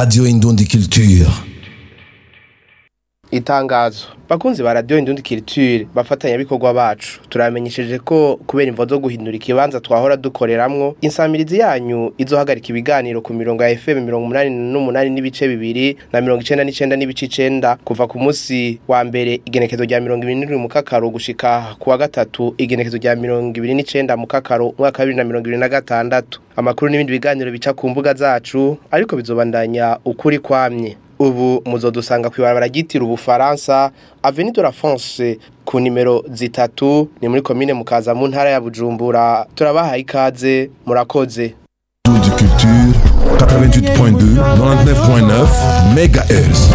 Radio Indundi Culture. itangazo bakunzi ba radio indundi culture bafatanya bikorwa bacu turamenyesheje ko kubera imvo zo guhindura ikibanza twahora dukoreramwo insamirizi yanyu izohagarika ibiganiro ku mirongo ya FM 88 n'ibice bibiri na 99 n'ibice 9 kuva ku munsi wa mbere igenekezo rya 27 mu kakaro gushika ku wa gatatu igenekezo rya 29 mu kakaro mwaka wa 2026 amakuru n'ibindi biganiro bica ku mbuga zacu ariko bizobandanya ukuri kwamye ubu muzodusanga kwibarabara ryitira ubufaransa Avenue de la France ku nimero zitatu ni muri komine mukaza mu ntara ya Bujumbura turabahaye ikaze murakoze Indundi Culture 88.2 99.9 MHz.